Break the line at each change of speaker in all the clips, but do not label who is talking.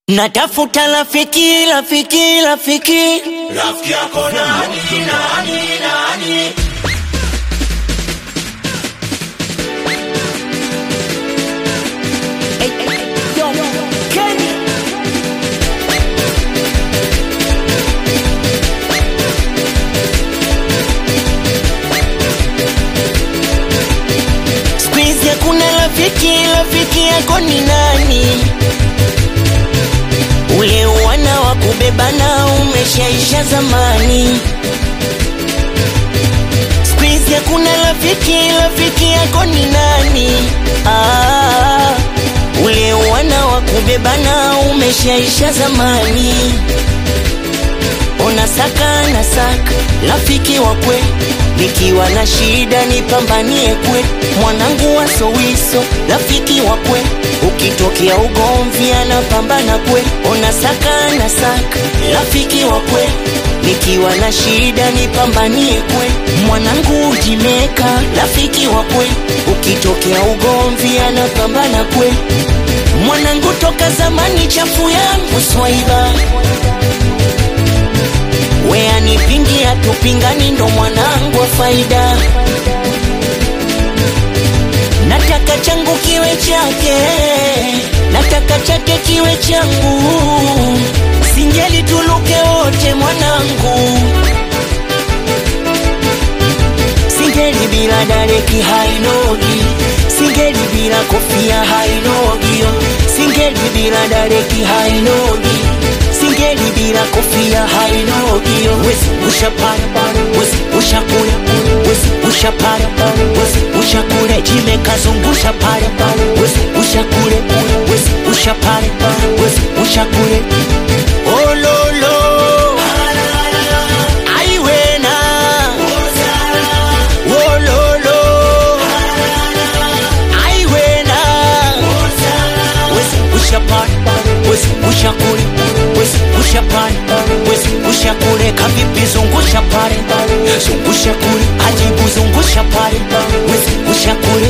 Natafuta rafiki, rafiki, rafiki.
Rafiki yako nani, nani, nani?
Siku hizi hakuna rafiki, rafiki yako ni nani? Ule wana wa kubebana umeshaisha zamani. Siku hizi hakuna rafiki, rafiki yako ni nani? Ah, ule wana wa kubebana umeshaisha zamani. Ona saka na saka rafiki wa kweli, nikiwa na shida nipambanie kweli, mwanangu wa sowiso rafiki wa kweli, ukitokea ugomvi anapambana kweli. Ona saka na saka rafiki wa kweli, nikiwa na shida nipambanie kweli, mwanangu ujimeka rafiki wa kweli, ukitokea ugomvi anapambana kweli, mwanangu toka zamani chafu yangu swaiba we anipingi hatupingani, ndo mwanangu wa faida. Nataka changu kiwe chake, nataka chake kiwe changu, singeli tuluke wote mwanangu, singeli bila dareki hainogi, singeli bila kofia hainogi, yo. singeli bila dareki hainogi singeli bila kofia hainogi, yo. wezi ushapara wezi ushakule wezi ushapara wezi ushakule jimekazungusha pale wezi ushakule wezi ushapara wezi ushakule ololo aiwena ololo aiwena wezi ushapara wezi ushakule wezi ushapara wezi ushakule kavipi zungusha pale zungusha kule ajibu zungusha pale wezi ushakule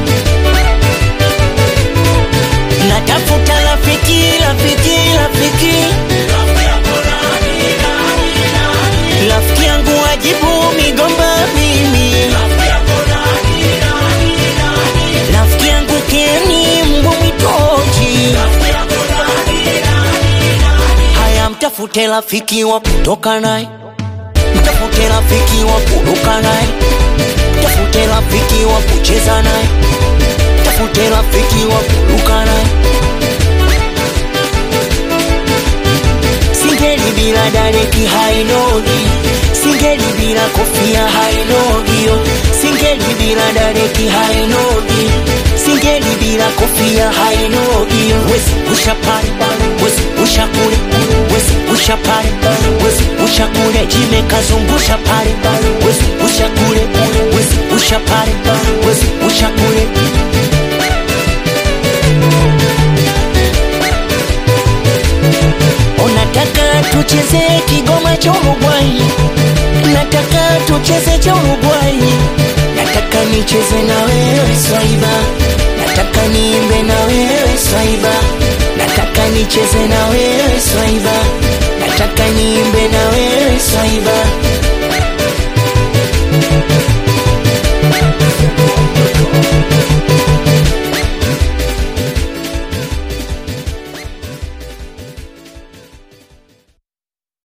natafuta rafiki rafiki rafiki
Rafiki yako nani, nani, nani?
rafiki yangu ajibu migomba mimi
Rafiki yako nani, nani, nani?
rafiki yangu keni mbwa mwitoji
Rafiki yako nani, nani, nani?
haya mtafute rafiki wa kutoka naye mtafute rafiki wa kuruka naye mtafute rafiki wa kucheza naye mtafute rafiki wa kuruka naye singeli bila dareki hainogi singeli bila kofia hainogi yo singeli bila dareki hainogi singeli bila kofia hainogi yo wezi ushapare wezi ushakule wezi ushapare wezi ushakule jimekazungusha pale wezi ushakule wezi ushapare wezi ushakule Unataka tucheze kigoma cha Uruguay, nataka tucheze cha Uruguay, nataka nicheze na wewe swaiba, nataka niimbe na wewe swaiba, nataka nicheze na wewe swaiba, nataka niimbe na wewe swaiba.